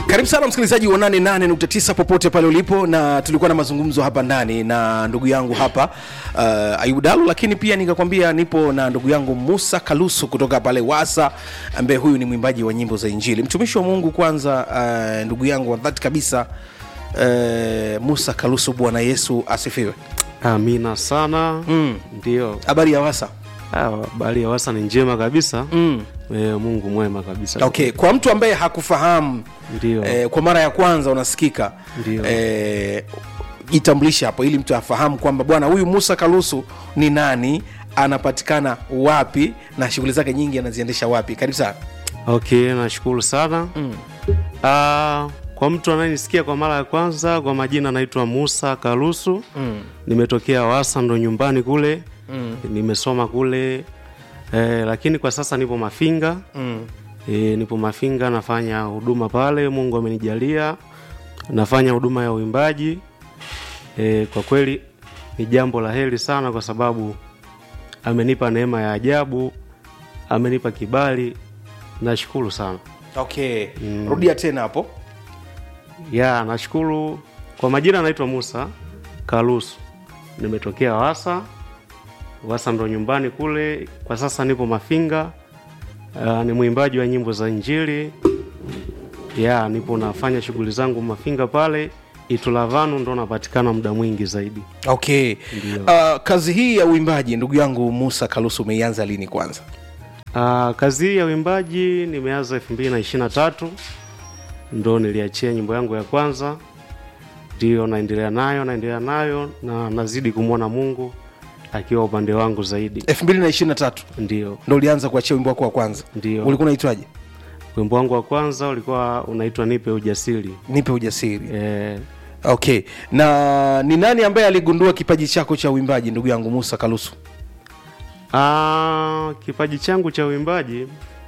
karibu sana msikilizaji wa 88.9 popote pale ulipo na tulikuwa na mazungumzo hapa ndani na ndugu yangu hapa uh, ayubu dalu lakini pia nikakwambia nipo na ndugu yangu musa kalusu kutoka pale wasa ambaye huyu ni mwimbaji wa nyimbo za injili mtumishi wa mungu kwanza uh, ndugu yangu wa dhati kabisa uh, musa kalusu bwana yesu asifiwe amina sana Mm. ndio habari ya wasa Ah, habari ya wasa ni njema kabisa mm. e, mungu mwema kabisa okay kwa mtu ambaye hakufahamu ndio eh, kwa mara ya kwanza unasikika Ndio. eh, jitambulishe hapo ili mtu afahamu kwamba bwana huyu musa kalusu ni nani anapatikana wapi na shughuli zake nyingi anaziendesha wapi karibu sana okay nashukuru sana mm. Ah, kwa mtu anayenisikia kwa mara ya kwanza kwa majina naitwa musa karusu Mm. nimetokea wasa ndo nyumbani kule Mm. nimesoma kule e, lakini kwa sasa nipo mafinga Mm. e, nipo mafinga nafanya huduma pale mungu amenijalia nafanya huduma ya uimbaji e, kwa kweli ni jambo la heri sana kwa sababu amenipa neema ya ajabu amenipa kibali nashukuru sana okay mm. rudia tena hapo ya nashukuru kwa majina anaitwa musa kalusu nimetokea wasa wasa ndo nyumbani kule kwa sasa nipo mafinga uh, ni mwimbaji wa nyimbo za injili ya nipo nafanya shughuli zangu mafinga pale itulavanu ndo napatikana muda mwingi zaidi okay Ndio. uh, kazi hii ya uimbaji ndugu yangu musa kalusu umeianza lini kwanza uh, kazi hii ya uimbaji nimeanza elfu mbili na ishiri na tatu ndo niliachia nyimbo yangu ya kwanza ndio naendelea nayo naendelea nayo na nazidi kumwona mungu akiwa upande wangu zaidi 223 ndio ndo ulianza kuachia wimbo wako wa kwanza Ndio. ulikuwa unaitwaje wimbo wangu wa kwanza ulikuwa unaitwa nipe ujasiri nipe ujasiri e, okay na ni nani ambaye aligundua kipaji chako cha uimbaji ndugu yangu musa kalusu Ah, kipaji changu cha uimbaji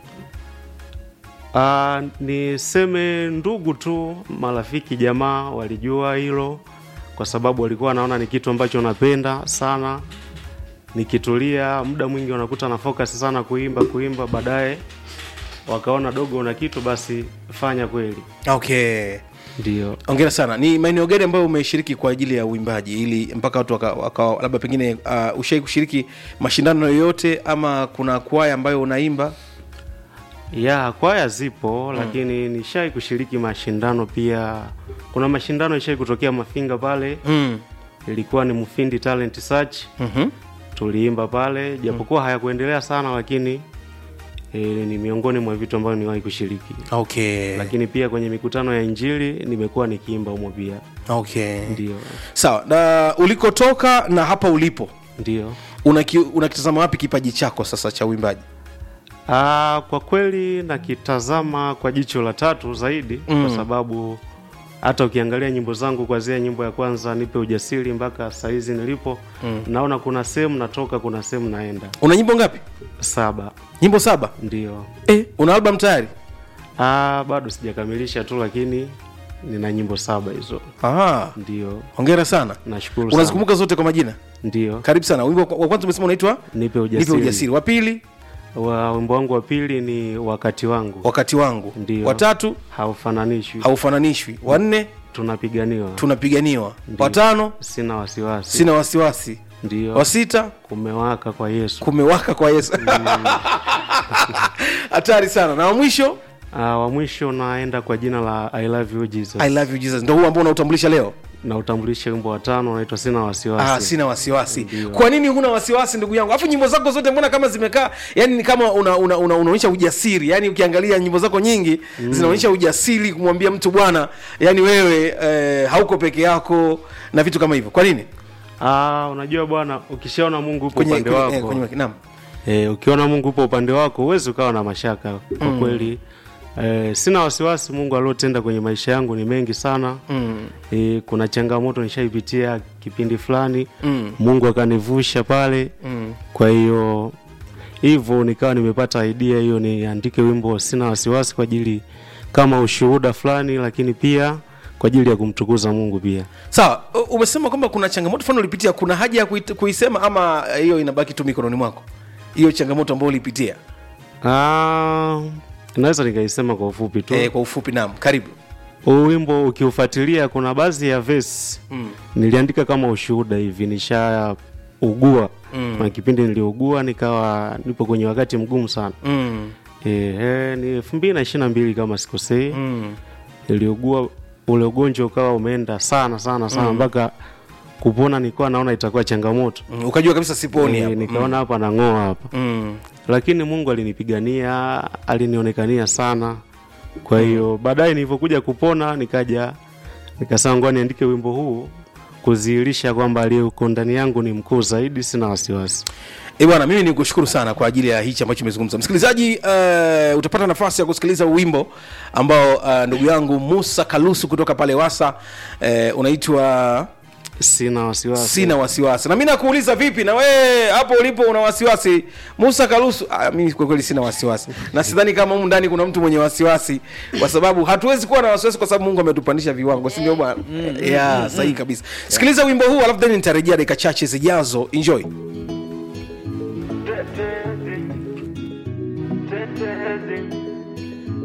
ah, niseme ndugu tu, marafiki, jamaa walijua hilo, kwa sababu walikuwa wanaona ni kitu ambacho napenda sana. Nikitulia muda mwingi wanakuta na focus sana kuimba kuimba, baadaye wakaona dogo una kitu, basi fanya kweli. okay Ndio. ongera sana ni maeneo gani ambayo umeshiriki kwa ajili ya uimbaji ili mpaka watu waka, waka, labda pengine uh, ushai kushiriki mashindano yoyote ama kuna kwaya ambayo unaimba ya kwaya zipo lakini nishai kushiriki mashindano pia kuna mashindano ishai kutokea mafinga pale mm. ilikuwa ni mufindi talent search mm-hmm. tuliimba pale japokuwa hayakuendelea sana lakini e, ni miongoni mwa vitu ambavyo niwahi kushiriki okay lakini pia kwenye mikutano ya injili nimekuwa nikiimba humo pia okay ndio sawa na ulikotoka na hapa ulipo ndio unaki- unakitazama wapi kipaji chako sasa cha uimbaji Aa, kwa kweli nakitazama kwa jicho la tatu zaidi Mm. kwa sababu hata ukiangalia nyimbo zangu kwanzia nyimbo ya kwanza nipe ujasiri mpaka sahizi nilipo mm. naona kuna sehemu natoka kuna sehemu naenda una nyimbo ngapi saba nyimbo saba ndio eh, una album tayari Aa, bado sijakamilisha tu lakini nina nyimbo saba hizo Aha, ndio hongera sana nashukuru sana unazikumbuka zote kwa majina ndio karibu sana wimbo wa kwanza umesema unaitwa nipe nipe ujasiri, ujasiri wa pili wa wimbo wangu wa pili ni wakati wangu wakati wangu Ndio. watatu haufananishwi haufananishwi wanne tunapiganiwa tunapiganiwa watano sina wasiwasi sina wasiwasi ndio wa sita kumewaka kwa yesu kumewaka kwa yesu hatari sana na wa mwisho uh, wa mwisho naenda kwa jina la i love you jesus i love you jesus ndo huu ambao unautambulisha leo na utambulishe wimbo wa tano unaitwa sina ah, wasiwasi sina wasiwasi Ndio. kwa nini huna wasiwasi ndugu yangu alafu nyimbo zako zote mbona kama zimekaa yani ni kama una, una, una, unaonyesha ujasiri yani ukiangalia nyimbo zako nyingi mm. zinaonyesha ujasiri kumwambia mtu bwana yani wewe eh, hauko peke yako na vitu kama hivyo kwa nini Ah, unajua bwana ukishaona mungu upo kwenye, upande kwenye, wako eh, kwenye, naam e, ukiona mungu upo upande wako huwezi ukawa na mashaka kwa kweli e, sina wasiwasi mungu aliotenda kwenye maisha yangu ni mengi sana mm. e, kuna changamoto nishaipitia kipindi fulani Mm. mungu akanivusha pale Mm. kwa hiyo hivyo nikawa nimepata idea hiyo niandike wimbo sina wasiwasi kwa ajili kama ushuhuda fulani lakini pia kwa ajili ya kumtukuza mungu pia sawa u- umesema kwamba kuna changamoto fulani ulipitia kuna haja ya kuit- kuisema ama eh, hiyo inabaki tu mikononi mwako hiyo changamoto ambayo ulipitia Ah, naweza nikaisema kwa ufupi tu eh, kwa ufupi naam karibu huu wimbo ukiufuatilia kuna baadhi ya verse Mm. niliandika kama ushuhuda hivi nishaugua mm. na kipindi niliugua nikawa nipo kwenye wakati mgumu sana Mm. Ehe, ni elfu mbili na ishirini na mbili kama sikosei Mm. niliugua ule ugonjwa ukawa umeenda sana sana sana mpaka kupona nilikuwa naona itakuwa changamoto Mm. ukajua kabisa siponi Eh, hapa. nikaona hapa nang'oa hapa Mm. lakini mungu alinipigania alinionekania sana kwa hiyo baadaye nilivyokuja kupona nikaja nikasema ngoja niandike wimbo huu kudhihirisha kwamba aliyeko ndani yangu ni mkuu zaidi sina wasiwasi E bwana, mimi ni kushukuru sana kwa ajili ya hichi ambacho umezungumza. Msikilizaji, uh, utapata nafasi ya kusikiliza wimbo ambao uh, ndugu yangu Musa Kalusu kutoka pale Wasa uh, unaitwa sina wasiwasi sina wasiwasi. Na mimi nakuuliza vipi, na wewe hapo ulipo una wasiwasi? Musa Kalusu, ah, mimi kwa kweli sina wasiwasi, na sidhani kama humu ndani kuna mtu mwenye wasiwasi, kwa sababu hatuwezi kuwa na wasiwasi kwa sababu Mungu ametupandisha viwango, si ndio bwana? Yeah, sahihi kabisa. Sikiliza wimbo huu alafu then nitarejea dakika chache zijazo. Enjoy. Tetezi, tetezi,